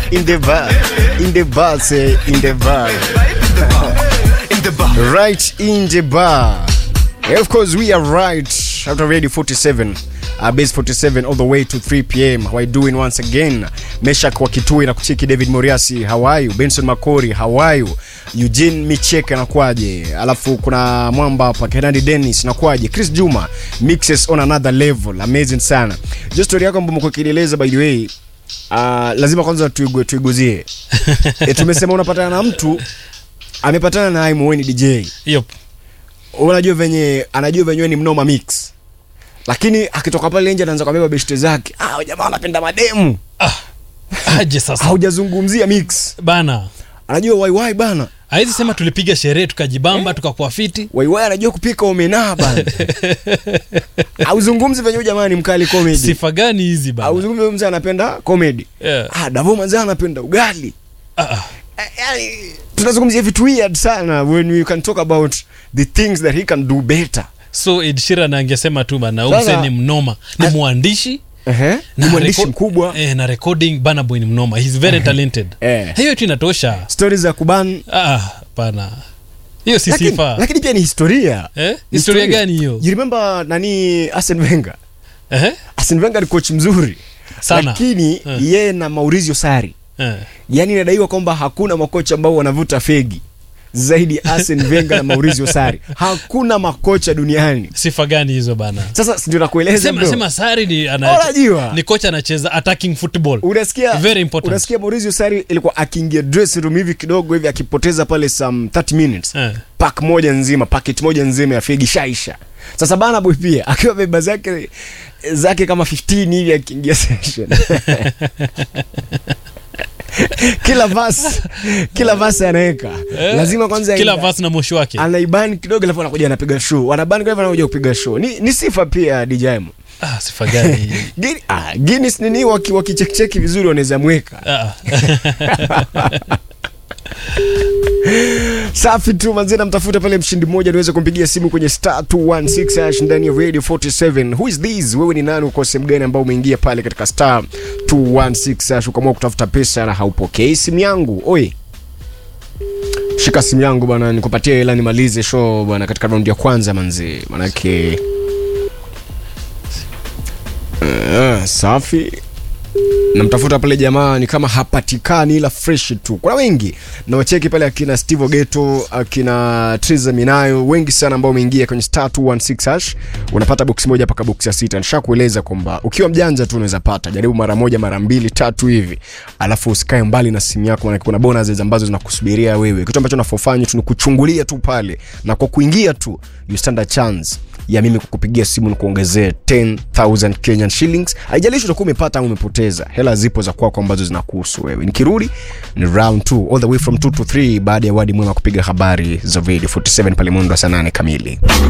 in the bar, in the bar, say in the bar. In the bar. Right in the bar. Yeah, of course, we are right after Radio 47. Uh, base 47 all the way to 3 pm how are you doing once again meshak wa kitui na kucheki david moriasi hawayu benson makori hawayu eugene michek anakwaje alafu kuna mwamba hapa kenandi dennis nakwaje chris juma mixes on another level amazing sana jo story yako ambao mko kieleza by the way uh, lazima kwanza tuigue tuiguzie e, tumesema unapatana na mtu amepatana na Aimo, wewe ni dj Yup. unajua venye anajua venye wewe ni mnoma mix lakini akitoka pale nje anaanza kubeba beshte zake ah huyu jamaa anapenda mademu aje sasa haujazungumzia mix bana anajua waiwai bana haizi sema tulipiga sherehe tukajibamba tukakuwa fiti waiwai anajua kupika omenaa bana auzungumzi venye huyu jamaa ni mkali comedy sifa gani hizi bana auzungumzi venye mzee anapenda comedy Yeah. ah davo manzee anapenda ugali Ah, ah. Eh, yani tunazungumzia vitu weird sana when we can talk about the things that he can do better so Ed Sheeran angesema tu bana Sasa- umse ni mnoma ni Ah. mwandishi Ehe, ni na mwandishi reco- mkubwa eh, na recording bana boy ni mnoma he's very talented Eh. hiyo tu inatosha stori za kuban ah pana hiyo si lakini, sifa lakini pia ni historia eh? historia gani hiyo you remember nani Arsene Wenger eh? Arsene Wenger ni coach mzuri Sana. lakini Eh. yeye na Maurizio Sarri Eh. yani inadaiwa kwamba hakuna makocha ambao wanavuta fegi zaidi ya Arsene Wenger na Maurizio Sarri hakuna makocha duniani sifa gani hizo bana sasa si ndio nakueleza sema, bro. sema sari ni, ana, Unajua. ni kocha anacheza attacking football unasikia Very important. unasikia Maurizio Sarri ilikuwa akiingia dressing room hivi kidogo hivi akipoteza pale some 30 minutes Eh. pack moja nzima packet moja nzima ya fegi shaisha sasa bana boy pia akiwa beba zake zake kama 15 hivi akiingia session kila vas kila vas anaweka Eh, lazima kwanza kila aenda- vas na moshi wake anaibani kidogo alafu anakuja anapiga show anabani kidogo anakuja kupiga show ni, ni sifa pia DJ Mo ah, sifa gani Guin- ah, Guinness nini waki wakichekicheki vizuri wanaweza mweka ah. safi tu manzee namtafuta pale mshindi mmoja niweze kumpigia simu kwenye star 216 hash ndani ya radio 47 who is this wewe ni nani uko sehemu gani ambao umeingia pale katika star 216 hash ukaamua kutafuta pesa na haupokei simu yangu oi shika simu yangu bwana nikupatie hela nimalize show bwana katika raundi ya kwanza manzee manake uh, safi namtafuta pale jamaa ni kama hapatikani ila fresh tu kuna wengi na wacheki pale akina steve ogeto akina triza minayo wengi sana ambao umeingia kwenye star 216 hash unapata boksi moja mpaka boksi ya sita nishakueleza kwamba ukiwa mjanja tu unaweza pata jaribu mara moja mara mbili tatu hivi alafu usikae mbali na simu yako maana kuna bonuses ambazo zinakusubiria wewe kitu ambacho unafofanya tu ni kuchungulia tu pale na kwa kuingia tu you stand a chance ya mimi kukupigia simu nikuongezee 10000 kenyan shillings haijalishi utakuwa umepata au umepoteza hela zipo za kwako ambazo zinakuhusu wewe nikirudi ni round 2 all the way from 2 to 3 baada ya wadi mwema kupiga habari za radio 47 pale mwendo wa saa 8 kamili